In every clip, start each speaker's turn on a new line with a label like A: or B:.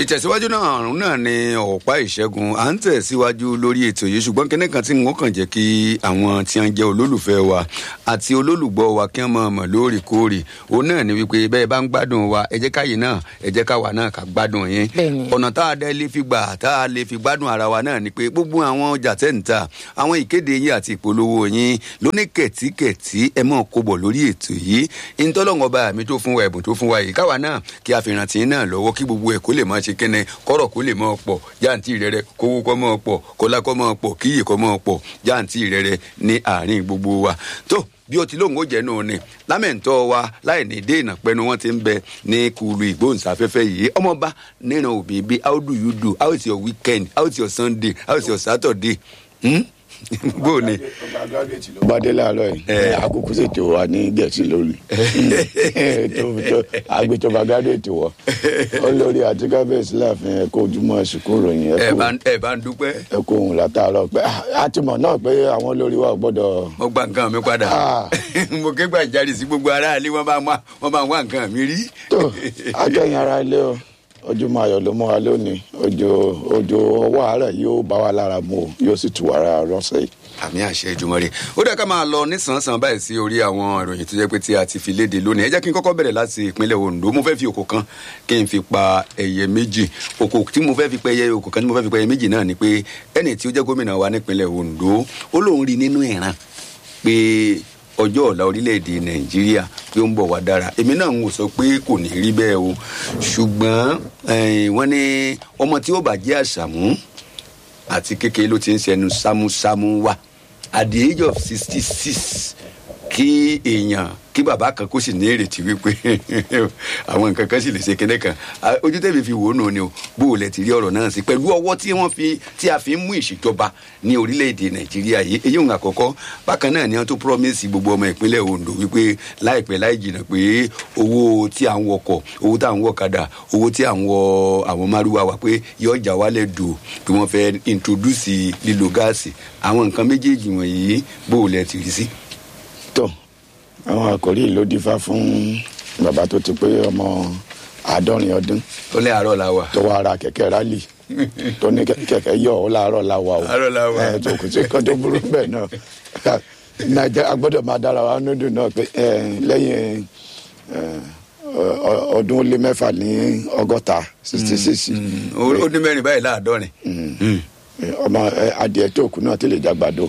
A: ìtẹ̀síwájú náà àrùn náà ni ọ̀pá ìṣẹ́gun à ń tẹ̀síwájú lórí ètò yìí ṣùgbọ́n kíní kan tí n ó kàn jẹ́ kí àwọn tí wọ́n jẹ́ olólùfẹ́ wa àti olólùgbọ́ wa kí wọ́n mọ̀ mọ̀ lóòrèkóòrè òun náà ni wípé bẹ́ẹ̀ bá ń gbádùn wa ẹ jẹ́ káyè náà ẹ jẹ́ káwa náà ká gbádùn yín
B: Bẹ́ẹ̀ni.
A: ọ̀nà tá a dẹ́ lè fi gbà tá a lè fi gbádùn ara wa náà ni pé gbogbo àwọn ọjà tẹ̀ ń ta àwọn ìkéde yín àti ìpolówó yín lóní kẹ̀tíkẹ̀tí ẹ mọ̀ kó bọ̀ lórí ètò yìí ìtọ́lọ́ngọ̀ bá mi tó fún wa ẹ̀bùn tó fún wa yìí káwa náà kí a fi rántí náà lọ́wọ́ kí gbogbo ẹ̀ kó lè máa ṣe kẹ́nẹ́ kọ́rọ̀ kó lè máa pọ̀ jáǹtì rẹ̀rẹ̀ kówó kọ́ máa pọ̀ kọ́lá kọ́ máa pọ̀ kíyè kọ́ máa pọ̀ jáǹtì rẹ̀rẹ̀ ní àárín gbogbo wa tó bí o ti lóun ó jẹ́ náà ni lámẹ̀ntọ́ wa láì ní dènà pẹ́nu wọn ti ń bẹ ní kùlù ìgbóhùnsáfẹ́fẹ́ yìí ọmọọba níran òbí bí how do you do how is your weekend how is your sunday how is your saturday hmm? bó o ní.
C: bàdé láàárọ̀ yìí àkókò ṣètò wa ní gẹ̀ẹ́sì lórí agbètòba gádùétì wọ olórí àti kábíyèsí láàfin ẹ̀kọ́ ojúmọ́ ẹ̀sìnkú ròyìn
A: ẹ
C: ẹ̀kọ́
A: bá ń- ẹ bá ń dúpẹ́
C: ẹ̀kọ́ ohun látàárọ̀ pé a ti mọ̀ náà pé àwọn olórí wa ò gbọ́dọ̀
A: mo gba nǹkan mi padà
C: Ah.
A: mo ké gbàjarì sí gbogbo aráàlú wọn bá wá- wọn bá wá nǹkan mi rí.
C: tó akẹ́yìn ara ilé o ojúmọ́ ayọ̀ ló mọ́ wa lónìí ojo ojo ọwọ́ àárẹ̀ yóò bá wa lára mu o yóò sì tù wá lára rọ́ṣẹ́ yìí.
A: àmì àṣẹ ìjùmọ̀ rẹ̀ ó dẹ́ ká máa lọ nísànsán báyìí sí orí àwọn ìròyìn tó jẹ́ pé tí a ti fi léde lónìí ẹ jẹ́ kí n kọ́kọ́ bẹ̀rẹ̀ láti ìpínlẹ̀ Ondo mo fẹ́ fi òkò kan kí n fi pa ẹyẹ méjì òkò tí mo fẹ́ fi pa ẹyẹ òkò kan tí mo fẹ́ fi pa ẹyẹ méjì náà ni pé ẹni tí ó jẹ́ gómìnà wa nípínlẹ̀ Ondo ó lóun rí nínú ìran pé ọjọ́ ọ̀la orílẹ̀-èdè Nàìjíríà pé ó ń bọ̀ wá dára èmi náà ń wò sọ pé kò ní rí bẹ́ẹ̀ o ṣùgbọ́n eh, wọ́n ní ọmọ tí ó bàjẹ́ àṣàmú àti kékeré ló ti ń ṣẹnu sámúsámú wá at the age of sixty six kí èèyàn kí bàbá kan kó sì ní ìrètí wípé àwọn nǹkan kan sì lè ṣe kéde kan Ah, ojú tẹ̀mí fi wò ó nù ni o bó o lẹ ti rí ọ̀rọ̀ náà sí pẹ̀lú ọwọ́ tí wọ́n fi tí a fi ń mú ìṣèjọba ní orílẹ̀-èdè nàìjíríà yìí èyí òun àkọ́kọ́ bákan náà ni wọ́n tó promise gbogbo ọmọ ìpínlẹ̀ ondo wípé láìpẹ́ láì jìnnà pé owó tí à ń wọkọ̀ owó tí à ń wọ̀kadà owó tí à ń wọ àwọn márùwá wa pé yóò jà wálẹ̀ dùn pé wọ́n fẹ́ introduce lílo gáàsì àwọn nǹkan méjèèjì wọ̀nyí bó o lẹ ti rí sí.
C: tó àwọn àkòrí yìí ló dífá fún bàbá tó ti pé ọmọ àádọ́rin ọdún
A: ó lé àárọ̀ la wà.
C: tó wá ra kẹ̀kẹ́ rálì tó ní kẹ- kẹ̀kẹ́ yọ ọ́ láàárọ̀ la wà o
A: Àárọ̀ la wà.
C: ẹ tó kò sí kan tó burú bẹ́ẹ̀ náà nàìjíríà gbọ́dọ̀ máa dára wa nínú náà pé ẹ, lẹ́yìn ẹ, ọ- ọ- ọdún ó lé mẹ́fà ní ọgọ́ta sixty six
A: ó ó ní mẹ́rin báyìí láàdọ́rin. Mm.
C: ọmọ ẹ, adìẹ tó kù náà ti lè jágbàdo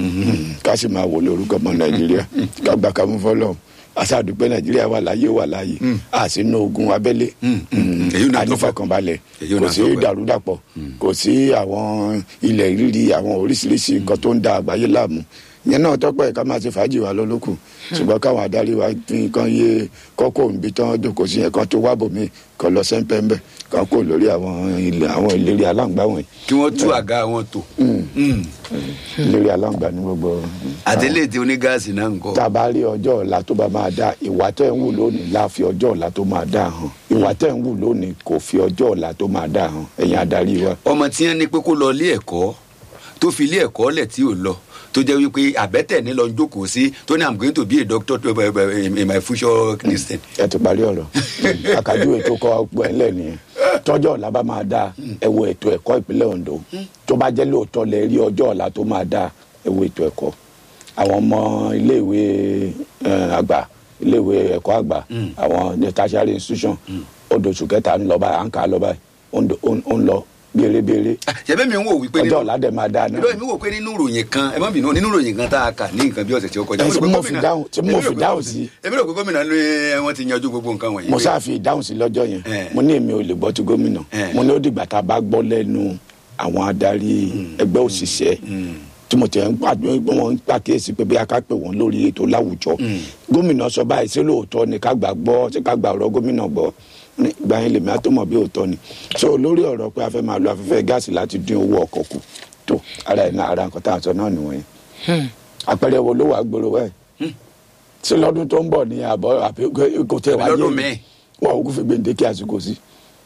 C: ká sì máa wò lórúkọ ọmọ nàìjíríà ká gbà ká mú fọlọ aṣáàdúpẹ́ nàìjíríà wà láyé wà láyé a sì ná ogun abẹ́lé
A: mm. Èyí náà tó fẹ́.
C: ànífọkànbalẹ̀
A: Èyí
C: kò
A: náà
C: sí
A: tó fẹ́.
C: dàrúdàpọ̀ kò sí àwọn ilẹ̀ rírì àwọn oríṣiríṣi nǹkan tó ń da àgbáyé láàmú ìyẹn náà tọ́pẹ́ ká máa ṣe fàájì wa lọ́lọ́kù ṣùgbọ́n káwọn adarí wa fi nǹkan yé kọ́kọ́ níbi tán jókòó sí yẹn kan tó wá bòmí kan lọ sẹ́ńpẹ́ńbẹ́ kan kó lórí àwọn ilẹ̀ àwọn ìlérí aláǹgbá wọ̀nyí
A: kí wọ́n tú àga wọn tò. Mm.
C: ìlérí aláǹgbá ní gbogbo
A: àtẹlẹ tí onígáàsì náà ń kọ.
C: tá a bá rí ọjọ́ ọ̀la tó bá máa dá ìwà tẹ̀ ń wù lónìí la fi ọjọ́ ọ̀la tó máa dá hàn ìwà tẹ̀ ń wù lónìí kò fi ọjọ́ ọ̀la tó máa dá hàn ẹ̀yin adarí wa.
A: ọmọ tí wọn ní pé kó lọ ilé ẹ̀kọ́ tó fi ilé ẹ̀kọ́ lẹ̀ tí ò lọ tó jẹ́ wípé àbẹ́tẹ̀ ní lọ jókòó sí tó ní i'm going to be a doctor to, uh, uh, in, in my future christian.
C: ẹ ti parí ọ̀rọ̀ àkàdúrà ètò kọ́ ọgbọ́n ẹ̀ lẹ́ nìyẹn tọ́jọ́ ọ̀la bá máa dáa ẹ wo ètò ẹ̀kọ́ ìpínlẹ̀ Ondo tó bá jẹ́ lóòótọ́ lẹ rí ọjọ́ ọ̀la tó máa dáa ẹ wo ètò ẹ̀kọ́ àwọn ọmọ iléèwé eh, àgbà iléèwé ẹ̀kọ́ àgbà àwọn ní tertiary institution odòṣù kẹta ń lọ báyìí à ń kà á lọ báyìí ó ń do- ó ń- ó ń lọ béèrèbéèrè
A: ṣẹ̀bẹ̀ mi ń wò wípé
C: ọjọ́ ọ̀la dẹ̀ máa dáa náà.
A: ìlú mi wò pé nínú ìròyìn kan ẹ má bínú nínú ìròyìn kan tá a kà ní nǹkan bí ọ̀sẹ̀ tí ó kọjá.
C: Ẹ, tí
A: rò pé
C: mo fi
A: gómìnà-
C: dáhùn- tí mo
A: èmi rò
C: fi
A: pé
C: dáhùn
A: gómìnà-
C: sí.
A: èmi rò pé gómìnà ló ẹ, wọ́n ti yanjú gbogbo nǹkan wọ̀nyí.
C: mo
A: pé-
C: sáà fi ìdáhùn sí lọ́jọ́ yẹn
A: Eh.
C: mo ní èmi ò lè gbọ́ ti gómìnà
A: Eh.
C: mo ní ó dìgbà tá a bá gbọ́ lẹ́nu àwọn adarí ẹgbẹ́ òṣìṣẹ́ tí mo tẹ̀ ń pàdé wọn ń pàkíyèsí pé bí a ká pè wọ́n lórí ètò láwùjọ gómìnà sọ báyìí sí lóòótọ́ ni ká gbà gbọ́ sí ká gbà ọ̀rọ̀ gómìnà gbọ́ ní ìgbà yẹn lèmi á tó mọ̀ bí òótọ́ ni so lórí ọ̀rọ̀ pé a fẹ́ máa lo afẹ́fẹ́ gáàsì láti dín owó ọkọ̀ kù tó ara ẹ̀ náà ara nǹkan tá à ń sọ náà nìwọ̀nyẹn àpẹẹrẹ wo ló wà gbòòrò báyìí sí lọ́dún tó ń bọ̀ ní àbọ̀ àbí kò tẹ̀
A: Àbí
C: wáyé
A: lọ́dún
C: ni
A: míì.
C: wọn ò kún fi gbèǹdéke àsìkò sí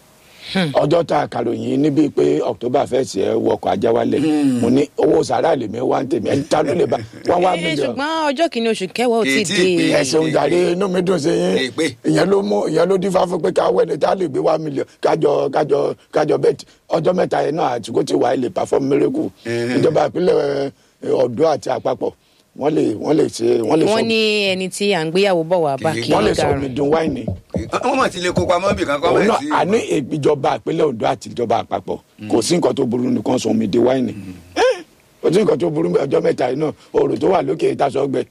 C: ọjọ́ tá a kàròyìn níbi pé october first ẹ wọkọ̀ ajá wálẹ̀ mo ní owó sàrà lèmi wá ń tèmi ẹ̀ ta ló lè bá wá wá
B: Eh,
C: mílíọ̀nù
B: ṣùgbọ́n ọjọ́ kìíní oṣù kẹwàá ò tí ì
A: Kì í tí ì
B: dé
A: pé.
C: ẹ ṣeun jàre inú mi dùn sí yín
A: Èpè.
C: ìyẹn ló mú ìyẹn ló dífá fún pé ká wẹ́ni tá a lè gbé wá mílíọ̀n kájọ kájọ kájọ bẹ́ẹ̀ ọjọ́ mẹ́ta yẹn náà àtúkò tí wàá lè perform miracle ìjọba ìpínlẹ̀ eh, ọ̀dọ́ àti àpapọ̀ wọ́n lè wọ́n lè ṣe wọ́n lè sọ
B: wọ́n ní ẹni tí à ń gbéyàwó bọ̀ wá bá
A: Kì í-
B: kí
C: wọ́n lè sọ
B: garun.
C: omi dùn wáìnì
A: wọ́n mọ̀ tí lè kó pamọ́ bì kankan
C: òun
A: mọ̀
C: náà
A: sí.
C: àní ìjọba ìpínlẹ̀ Ondo àti ìjọba àpapọ̀ kò sí nǹkan tó burú nìkan sọ omi di wáìnì Eh, kò sí nǹkan tó burú ọjọ́ mẹ́ta yìí náà oòrùn tó wà lókè ìtasọ̀ gbẹ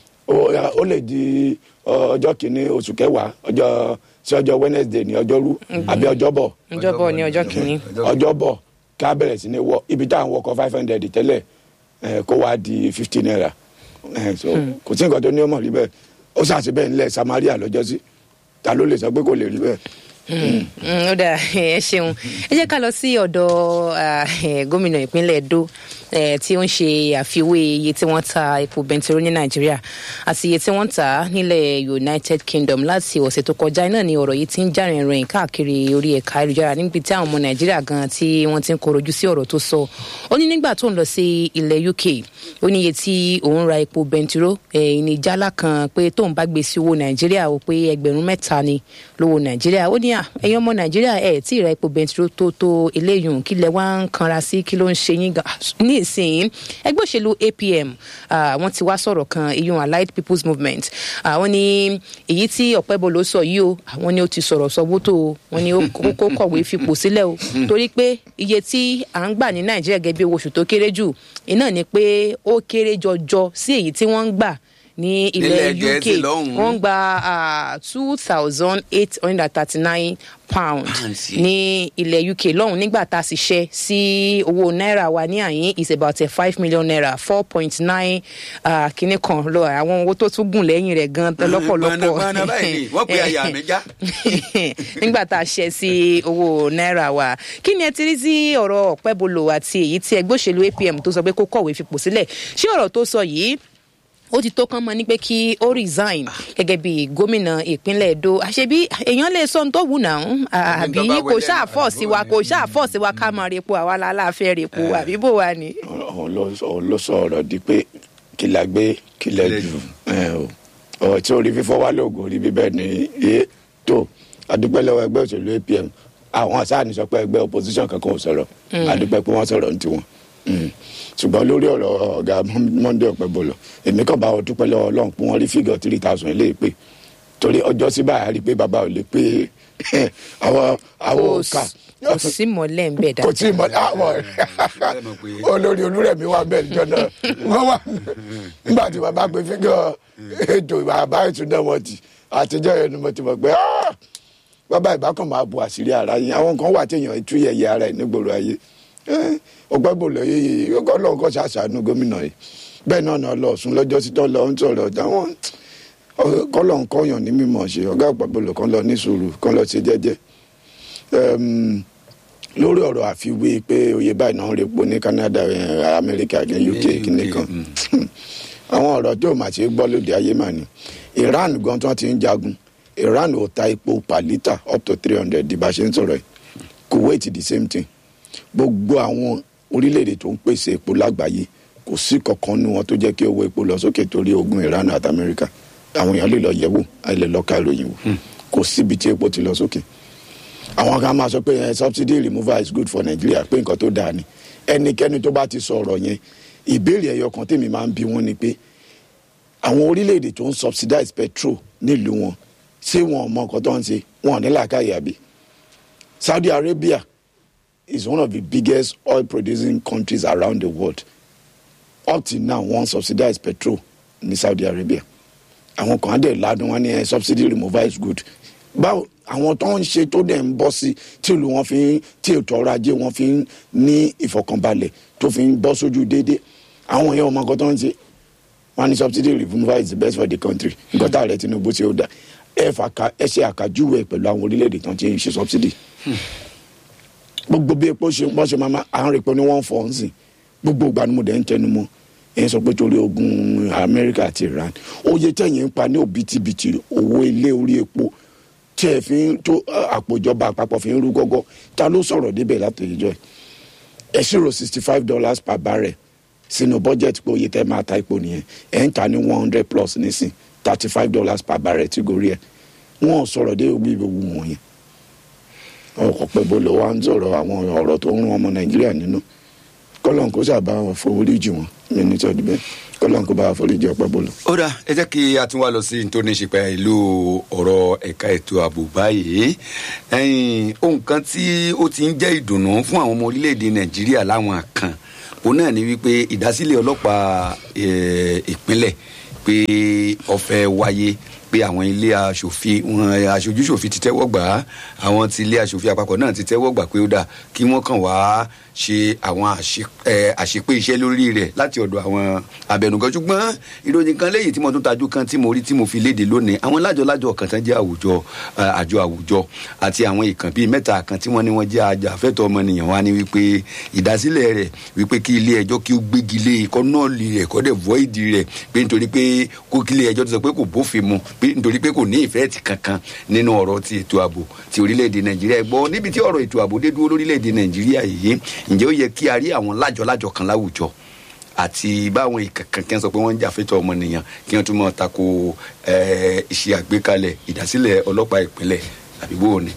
C: ó ó lè di ọ, ọjọ́ kìíní oṣù kẹwàá ọjọ́ sí ọjọ́ Wednesday ní ọjọ́rú àbí ọjọ́bọ̀
B: ọjọ́bọ̀ ní ọjọ́ kìíní.
C: ọjọ́bọ̀ ká bẹ̀rẹ̀ sí ní wọ ibi tá à ń wọkọ̀ five hundred tẹ́lẹ̀ eh, kó wá di fifty naira Eh, so kò sí nǹkan tó ní ọmọ rí bẹ́ẹ̀ ó ṣàṣì bẹ́ẹ̀ nílẹ̀ Samaria lọ́jọ́sí ta ló lè sọ pé kò lè rí bẹ́ẹ̀.
B: Mm, ó dáa ẹ ṣeun ẹ jẹ́ ká lọ sí ọ̀dọ̀ ah, eh, gómìnà ìpínlẹ̀ Edo eh, tí ó ń ṣe àfiwé iye tí wọ́n ta epo bẹntiró ní Nàìjíríà àti iye tí wọ́n tà á nílẹ̀ United Kingdom láti ọ̀sẹ̀ tó kọjá náà ni ọ̀rọ̀ yìí ti ń já rìnrìn káàkiri orí ẹ̀ka ayélujára níbi tí àwọn ọmọ Nàìjíríà gan tí wọ́n ti ń korojú sí ọ̀rọ̀ tó sọ ó ní nígbà tó ń lọ sí ilẹ̀ UK ó ní iye tí òun ra epo bẹntiró eh, ní jálá kan pé tóun bá gbé sí owó Nàìjíríà ó pé ẹgbẹ̀rún mẹ́ta ni lówó Nàìjíríà ó ní à ẹ̀yin ọmọ Nàìjíríà ẹ̀ tí ì ra epo bẹntiró tó tó eléyìí kí lẹ wá ń kanra sí kí ló ń ṣe yín gan ní ìsìn ẹgbẹ́ òṣèlú APM ah, wọ́n ti wá sọ̀rọ̀ kan iyun Allied People's Movement àwọn ní èyí tí Ọ̀pẹ́bọlò sọ yìí o àwọn ní ó ti sọ̀rọ̀ sọ wótó o wọ́n ní ó kó kọ̀wé fipò sílẹ̀ o torí pé iye tí à ń gbà ní Nàìjíríà gẹ́gẹ́ bí owó oṣù tó kéré jù iná ni pé ó kéré jọjọ sí èyí tí wọ́n ń gbà ní ilẹ̀
A: Nílẹ̀
B: UK
A: Gẹ̀ẹ́sì lọ́hùn-ún.
B: wọ́n ń gba two thousand eight hundred and thirty-nine pound
A: Pounds.
B: ní ilẹ̀ UK lọ́hùn nígbà tá a sì ṣe sí owó náírà wa ní àyín is about a five million naira four point nine kìíní kan lọ àwọn owó tó tún gùn lẹ́yìn rẹ̀ gan lọ́pọ̀lọpọ̀
A: Gbọ̀nàgbọ̀nà báyìí ni, wọ́n pe àyà mi já.
B: nígbà tá a ṣe sí owó náírà wa kí ni ẹ ti rí sí ọ̀rọ̀ Ọ̀pẹ́bọlò àti èyí tí ẹgbẹ́ òṣèlú APM tó sọ pé kó kọ̀wé fipò sílẹ̀ ṣé ọ̀rọ̀ tó sọ yìí ó ti tó kán mọ ní pé kí ó resign gẹ́gẹ́ bí gómìnà ìpínlẹ̀ Edo àṣebí èèyàn lè sọ ohun tó wù náà àbí
A: tó bá
B: kò
A: wọlé
B: ṣáà fọ́ sí wa kò ṣáà fọ́ sí wa ká máa repo àwa láláàfẹ́ repo àbí bò wá ni.
C: òun ló sọ- òun ló sọ ọ̀rọ̀ di pé kí la gbé kí lẹ jù ẹ o ọ̀rọ̀ tí orí fífọ́ wá lóògùn orí bíbẹ́ ni iye tó adúpẹ́ lọ́wọ́ ẹgbẹ́ òṣèlú APM àwọn àsáàní sọ pé ẹgbẹ́ opposition kankan ò sọ̀rọ̀ adúpẹ́ pé wọ́n sọ̀rọ̀ ní tiwọn Mm. ṣùgbọ́n lórí ọ̀rọ̀ ọ̀gá Monday Ọ̀pẹ́bọlọ̀ èmi kàn bá wọn dúpẹ́ lọ́wọ́ Ọlọ́run pé wọ́n rí fígọ̀ three thousand ilé pé torí ọjọ́ sí báyà rí i pé bàbá ò lè pé àwọn àwọn
B: kò
C: òkà
B: kò sí mọ́lẹ̀ ń bẹ̀
C: kò tí ì mọ àwọn olórí olúrẹ̀mí wà bẹ́ẹ̀ níjọ́ náà wọ́n wà nígbà tí bàbá pé fígọ̀ ètò bàbá ìtúná wọn ti àtijọ́ yẹn ni mo ti mọ̀ pé "Ah, bàbá ìbákan máa bu àṣírí ara yín àwọn kan wà téèyàn tú yẹ̀yẹ́ ara ẹ̀ nígboro ayé ọgbẹ́ bò lọ yéye ọgọ́ lọ́wọ́ kọ́ ṣàṣàánú gómìnà yìí bẹ́ẹ̀ náà náà lọ sùn lọ́jọ́ sí tọ́ lọ ń sọ̀rọ̀ táwọn kọ́lọ̀ ń kọ́yàn ní mímọ̀ ṣe ọ̀gá àpapọ̀ kan lọ ní sùúrù kan lọ ṣe jẹ́jẹ́ Ẹm, lórí ọ̀rọ̀ àfiwé pé oyè báyìí náà ń repo ní Canada eh, Amẹ́ríkà ní UK kìíní kan àwọn ọ̀rọ̀ tí ò mà ṣe gbọ́ lóde ayé mà ní Iran gan tí wọ́n ti ń jagun Iran ò ta epo per litre up to three hundred di bá ṣe ń sọ̀rọ̀ yìí Kuwait the same thing gbogbo àwọn orílẹ̀-èdè tó ń pèsè epo lágbàáyé kò sí kankan nu wọn tó jẹ́ kí owó epo lọ sókè torí ogun Iran àti Amẹ́ríkà àwọn èèyàn lè lọ yẹ̀wò àì lè lọ ka ìròyìn wò kò síbi tí epo ti lọ sókè àwọn kan máa sọ pé eh, subsidy removal is good for Nigeria pé nǹkan tó dáa ni ẹnikẹ́ni tó bá ti sọ ọ̀rọ̀ yẹn ìbéèrè ẹyọ kan tèmi máa ń bi wọ́n ni pé àwọn orílẹ̀-èdè tó ń subsidize petrol nílùú wọn ṣé wọn ò mọ nǹkan tó ń ṣe wọn ò ní làákàyè àbí Saudi Arabia is one of the biggest oil producing countries around the world up till now wọ́n subsidize petrol ní Saudi Arabia àwọn kan á dẹ̀ ládùn wọn ní ẹ subsidy removal is good báwo àwọn tó ń ṣe tó dẹ̀ ń bọ́ sí tí ìlú wọn fi ń tí ètò ọrọ̀ ajé wọn fi ń ní ìfọkànbalẹ̀ tó fi ń bọ́ sójú déédéé àwọn èèyàn ọmọ nǹkan tó ń ṣe wọn ní subsidy removal is the best for the country nǹkan tá a rẹ Tinubu ṣe ó dá ẹ fàkà ẹ ṣe àkàjúwe pẹ̀lú àwọn orílẹ̀-èdè tó ń ṣe ṣe subsidy gbogbo bí epo ṣe bọ́ ṣe máa ma à ń rí epo ní one four nsìn gbogbo ìgbà ni mo dẹ̀ ń tẹnu mọ́ ẹ̀ ń sọ pé torí ogun Amẹ́ríkà àti Iran oye tẹ̀yìn ń pa ní òbítíbitì owó ilé orí epo tí tí ẹ fi ń tó àpòjọba àpapọ̀ fi ń rú gọ́gọ́ ta ló sọ̀rọ̀ débẹ̀ látòjọ́ ẹ̀ ẹ ṣírò sixty five dollars per barrel sínú budget pé oye tẹ́ máa ta epo nìyẹn ẹ̀ ń ta ní one hundred plus nísìn thirty five dollars per barrel tí gorí ẹ̀ wọ́n sọ̀rọ̀ dé gbogbo ìgbòho wọ̀nyẹn ọkọ̀ pẹ̀bọ ló wá ń sọ̀rọ̀ àwọn ọ̀rọ̀ tó ń rún ọmọ nàìjíríà nínú kọ́lọ́n kó sábà foríjì wọn mi ní tọ́jú bẹ́ẹ̀ kọ́lọ́n kó bá foríjì ọ̀pẹ̀ bọ́ọ̀lù.
A: ó dà ẹ jẹ́ kí a tún wá lọ sí nítorí ní ṣe ìlú ọ̀rọ̀ ẹ̀ka ètò ààbò báyìí ohun kan tí ó ti ń jẹ́ ìdùnnú fún àwọn ọmọ orílẹ̀-èdè nàìjíríà láwọn kan òun náà ni wípé ìdásílẹ̀ ọlọ́pàá ìpínlẹ̀ pé ó fẹ́ wáyé pé àwọn ilé aṣòfin wọn aṣojúṣòfin ti tẹ́wọ́ gbà á àwọn ti ilé aṣòfin àpapọ̀ náà ti tẹ́wọ́ gbà pé ó dà kí wọ́n kàn wá ṣe àwọn àṣepé iṣẹ́ lórí rẹ̀ láti ọ̀dọ̀ àwọn abẹnugan ṣùgbọ́n ìròyìn kan lẹ́yìn tí mo tún tajú kan tí mo rí tí mo fi léde lónìí àwọn lájọlájọ kan tán jẹ́ àwùjọ àjọ àwùjọ àti àwọn ìkàn bíi mẹ́ta kan tí wọ́n ní wọ́n jẹ́ ajàfẹ́tọ̀ ọmọnìyàn wá ní wípé ìdásílẹ̀ rẹ̀ wípé kí ilé ẹjọ́ kí ó gbégi lé ikọ́ náà lè rẹ̀ kọ́ dẹ̀ void rẹ̀ pé nítorí pé kó kí ilé ẹjọ́ ti sọ pé kò bófin mu pé nítorí pé kò ní ìfẹ́ ti kankan nínú ọ̀rọ̀ ti ètò ààbò ti orílẹ̀-èdè nàìjíríà gbọ́ níbi tí ọ̀rọ̀ ètò ààbò dé dúró lórílẹ̀-èdè nàìjíríà yìí ǹjẹ́ ó yẹ kí a rí àwọn lájọ-lájọ kan láwùjọ àti báwọn ìkànkàn sọ pé wọ́n ń jà fẹ́tọ̀ ọmọnìyàn kí wọ́n tún mọ̀ tako iṣẹ́ àgbékalẹ̀ ìdásílẹ̀ ọlọ́pàá ìpínlẹ̀ àbí bó o ní.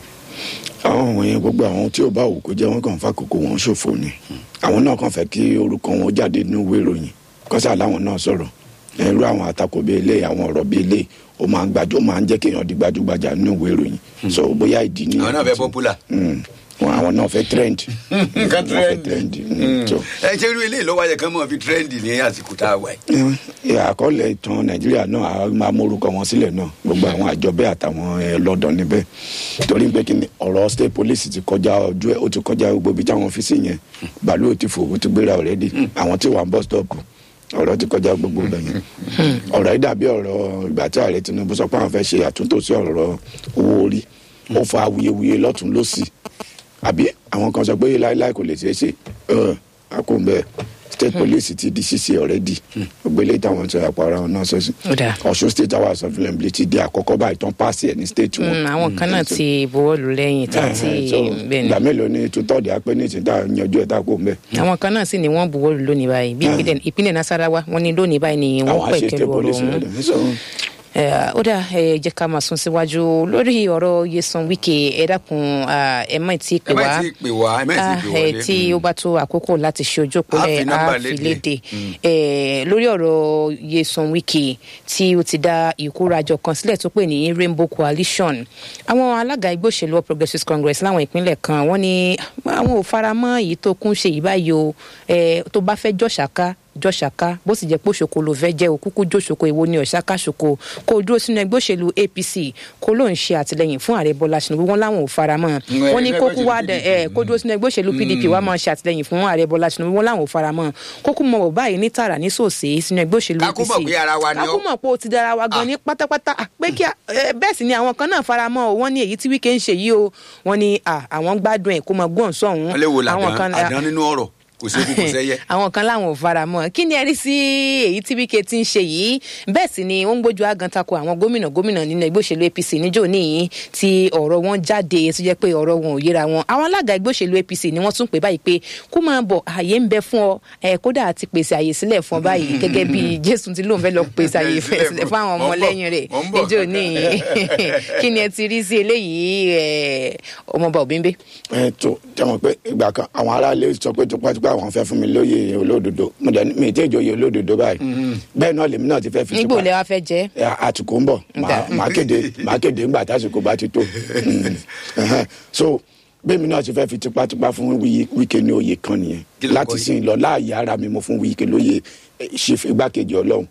C: àwọn wọ̀nyẹn gbogbo àwọn tí ò bá wù kó jẹ́ wọ́n kàn fà kókó wọn ṣòfò ni àwọn náà kàn fẹ́ kí orúkọ wọn jáde nínú ìwé ìròyìn kọ́sà láwọn náà sọ̀rọ̀ irú àwọn àtakò bíi eléyìí àwọn ọ̀rọ̀ bíi eléyìí ó máa ń gbàjọ́ máa ń jẹ́ kéèyàn di gbajúgbajà nínú ìwé ìròyìn so bóyá ìdí ni.
A: àwọn náà fẹ́ popular.
C: wọn àwọn náà fẹ́ trend.
A: nǹkan
C: wọ́n fẹ́
A: trend.
C: trend. so
A: ẹ ṣe irú ilé ìlọ́wọ́ ayẹ kan mọ̀ fi trend ní àsìkò tá a wà yìí.
C: ẹ, àkọọ́lẹ̀ ìtàn nàìjíríà náà a máa mórúkọ wọn sílẹ̀ náà gbogbo àwọn àjọ bẹ́ẹ̀ àtàwọn ẹ, lọ́dọ̀ níbẹ̀ torí pé kí ni ọ̀rọ̀ state police ti kọjá ojú ẹ̀ ó ti kọjá gbogbo ibi táwọn fi sí yẹn bàálù ti fò ó ti gbéra already àwọn tí wà ń bus stop ọ̀rọ̀ ti kọjá gbogbo ibẹ̀ yẹn ọ̀rọ̀ yìí dàbí ọ̀rọ̀ ìgbà tí ààrẹ tinubu sọ pé àwọn fẹ́ ṣe àtúntò sí ọ̀rọ̀ owó orí ó fa awuyewuye lọ́tún lọ́sì àbí àwọn kan sọ pé láéláé kò lè ṣeé ṣe ẹ, a kò ń bẹ́ẹ̀ state police ti di ṣíṣe already gbogbo eléyìí táwọn sọ àpò ara wọn náà sọ sí
B: Ó dáa.
C: ọ̀ṣun state house of assembly ti di àkọ́kọ́ báyìí tán pàṣẹ ẹ̀ ní state wọn.
B: Mm, àwọn kan náà ti buwọ́lù lẹ́yìn tàbí
C: Eh, so,
B: bẹ́ẹ̀ ni
C: ìgbà mélòó ni tutọ́ọ̀dì apẹ́ ní ìsìn tá a yanjú ẹ̀ tá a kó ń bẹ́ẹ̀.
B: àwọn kan náà sì ni wọ́n buwọ́lù lónìí báyìí bí ìpínlẹ̀- ìpínlẹ̀ nasarawa wọ́n ní lónìí báyìí ni wọ́n
C: àwọn àṣẹ
B: pẹ̀kẹ́
C: state
B: lu ọ̀rọ̀
C: police
B: ọ̀hún
C: rẹ̀ so,
B: Eh, ó dà ẹ jẹ́ ká máa sún síwájú lórí ọ̀rọ̀ Nyesom Wike ẹ dákun ah, ẹ má tí ì pè
A: ẹ má
B: wá
A: tí ì pè wá ẹ má tí ì
B: Ah,
A: pè
B: eh,
A: wọlé.
B: tí ó bá tó àkókò láti ṣe ojú
A: A fi
B: òpólẹ̀
A: nọ́mbà
B: á fi
A: léde.
B: léde Eh, lórí ọ̀rọ̀ Nyesom Wike tí ó ti dá ìkórajọ kan sílẹ̀ tó pè ní Rainbow Coalition àwọn alága ẹgbẹ́ òṣèlú All Progressives Congress láwọn ìpínlẹ̀ kan wọ́n ní àwọn ò fara mọ́ èyí tó kún ṣe yìí báyìí o Eh, tó bá fẹ́ jọ̀ṣàká jọ̀ṣàká bó sì jẹ́ pé òṣòkò ló fẹ́ jẹ́ òkúkú jòṣòkò èwo ni ọ̀ṣàká ṣòkò kó o dúró sínú ẹgbẹ́ òṣèlú APC kó ló ń ṣe àtìlẹyìn fún ààrẹ Bọ́lá Tinubu wọn láwọn ò fara mọ́
A: Mm,
B: wọn ní
A: ẹgbẹ́
B: kókó
A: òṣèlú
B: wá dẹ ẹ kó dúró sínú ẹgbẹ́ òṣèlú PDP wá máa ṣe àtìlẹyìn fún ààrẹ Bọ́lá Tinubu wọn láwọn ò fara mọ́ kókó mọ bọ̀ báyìí ní tààrà ní sòsè sínú ẹgbẹ́ òṣèlú
A: Ká kú
B: APC
A: mọ̀ pé ara wa ni ọ́.
B: ká kú mọ̀ pé o ti dára wa gan ní pátápátá Ah, pé kí a- eh, bẹ́ẹ̀ sì ni àwọn kan náà fara mọ́ o wọ́n ní èyí tí Wike ń ṣe yìí o wọ́n ní ah, àwọn gbádùn ẹ̀ kó mọ gbọ́n sọ̀hún
A: wọ́n lè wo
B: àwọn
A: làdán
B: kan
A: àdán nínú ọ̀rọ̀ kò sí kò sẹ́yẹ.
B: àwọn kan láwọn ò fara mọ́ kí ni ẹ rí sí èyí tí Wike ti ń ṣe yìí bẹ́ẹ̀ sì ni ó ń gbójú agan tako àwọn gómìnà gómìnà nínú ẹgbẹ́ òṣèlú APC níjó níyìn tí ọ̀rọ̀ wọn jáde tó jẹ́ pé ọ̀rọ̀ wọn ò yéra wọn àwọn alága ẹgbẹ́ òṣèlú APC ni wọ́n tún pè báyìí pé kó máa bọ̀ àyè ń bẹ fún ọ ẹ kódà àti pèsè àyè sílẹ̀ fún ọ báyìí gẹ́gẹ́ bí Jésù ti lóun fẹ́ lọ pèsè àyè sílẹ̀ fún àwọn
A: Mò ń bọ̀,
B: ọmọlẹ́yìn rẹ̀
A: mò ń bọ̀.
B: níjó níyìn kí ni ẹ ti rí sí eléyìí ẹ, ọmọọba Òbímbé
C: ẹ tó jẹ́wọ́n pé ìgbà kan àwọn aráàlú sọ pé tipátipá àwọn fẹ́ fún mi lóye olódodo mo dẹ̀ ní mi tí èjò yẹ olódodo báyìí bẹ́ẹ̀ náà lèmi náà ti fẹ́ fi
B: nígbò
C: tipa
B: lẹ wá fẹ́ jẹ́
C: ẹ, àtùkù ń bọ̀ màá- màá kéde màá kéde ńgbà tásìkò bá ti tó Mm. Ẹhẹ́n. so bẹ́ẹ̀mi náà ti fẹ́ fi tipátipá fún Wí- Wike ní oyè kan nìyẹn
A: Kí ló kọ
C: láti
A: yìí?
C: sìn lọ láàyè ara mi mo fún Wike lóye eh, chief igbákejì ọlọ́run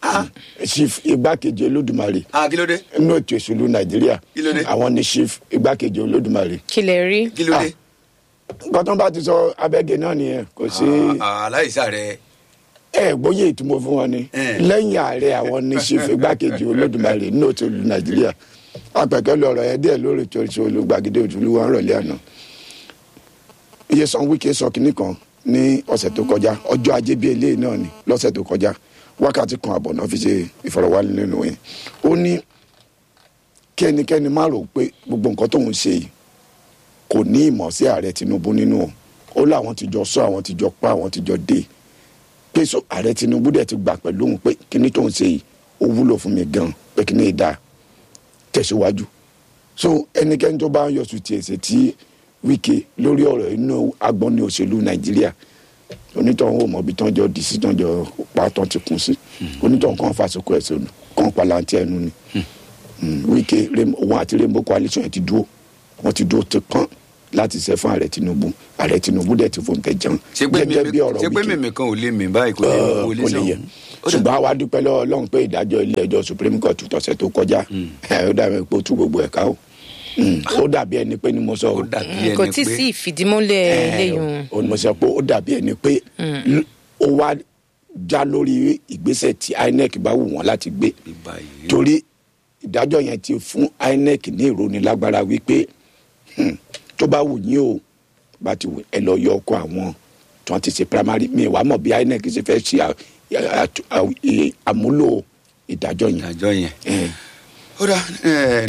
C: chief igbákejì olódùmarè
A: ah kí ló dé
C: nínú ètò ìṣèlú nàìjíríà
A: Kí ló dé?
C: àwọn ní chief igbákejì olódùmarè
B: kí lẹ rí
A: kí ló dé.
C: nǹkan tó ń bá ti sọ abẹ́gẹ́ náà nìyẹn kò sí
A: Ah, aláìsà rẹ
C: ẹ gbóyè ìtumọ̀ fún wọn ni
A: Eh.
C: lẹ́yìn ààrẹ àwọn ní chief igbákejì olódùmarè nínú ètò ìlú nàìjíríà àpẹ̀kẹ́ lọ́rọ̀ ẹ díẹ̀ lórí ètò ìṣòro gbàgede òtúlú wọn rọ̀lẹ́ àná Nyesom Wike sọ kínní kan ní ọ̀sẹ̀ tó kọjá ọjọ́ ajé bíi eléyìí náà ni lọ́sẹ̀ tó kọjá wákàtí kan àbọ̀ náà fi ṣe ìfọ̀rọ̀wánilẹ́nuwò yẹn ó ní kí ẹnikẹ́ni má rò pé gbogbo nǹkan tóun ṣe yìí kò ní ìmọ̀ sí ààrẹ tinubu nínú o ó láwọn ti jọ sọ àwọn ti jọ pa àwọn ti jọ dé pé so ààrẹ tinubu dẹ̀ ti gbà pẹ̀lú òun pé kíní tóun ṣe yìí ó wúlò fún mi gan pé kíní ìdá tẹ̀síwájú so ẹnikẹ́ni tó bá ń yọ̀sùn tiẹ̀ ṣe tí wíkẹ́ lórí ọ̀rọ̀ inú agbọ́n ní òṣèlú nàìjíríà onítọ̀hún ò mọ̀ bí tán jọ dì sí tán jọ pa tán ti kún sí onítọ̀hún kan fàṣọkọ ẹ̀sẹ̀ ònù kan palantí ẹnu ni wíkẹ́ òun àti rainbow coalition ẹ̀ ti dúró wọ́n ti dúró ti pọ́n láti ṣe fún ààrẹ tinubu ààrẹ tinubu dẹ̀ ti fòun tẹ̀ jẹun
A: ṣé pé mímí ṣé pé mímí kan ò lè mí báyìí kò lè kò lè
C: kò lè yẹ
A: sọ.
C: ṣùgbọ́n àwa dúpẹ́ lọ́wọ́ ọlọ́run pé ìdájọ́ ilé ẹjọ́ supreme court tọ̀sẹ̀ tó kọjá ẹ̀ ó dàbí pé ó tú gbogbo ẹ̀ka o Mm, ó dàbí ẹni pé ni mo sọ o
A: ó dàbí
B: kò
A: ẹni
B: tí ì
A: pé
B: sí ìfìdímúlẹ̀ lẹ́yìn
C: ó ní mo sọ pé ó dàbí ẹni pé ó wá já lórí ìgbésẹ̀ tí inec bá wù wọ́n láti gbé
A: báyìí
C: torí ìdájọ́ yẹn ti fún inec ní ìrónilágbára wípé hmm, tó bá wù yín o bá ti wù ẹ lọ yọ ọkọ àwọn tí wọ́n ti ṣe primary mi wàá mọ̀ bí inec ṣe fẹ́ ṣe à- à- à- àmúlò ìdájọ́ yẹn.
A: ìdájọ́ yẹn.
C: Eh,
A: ó dà ẹ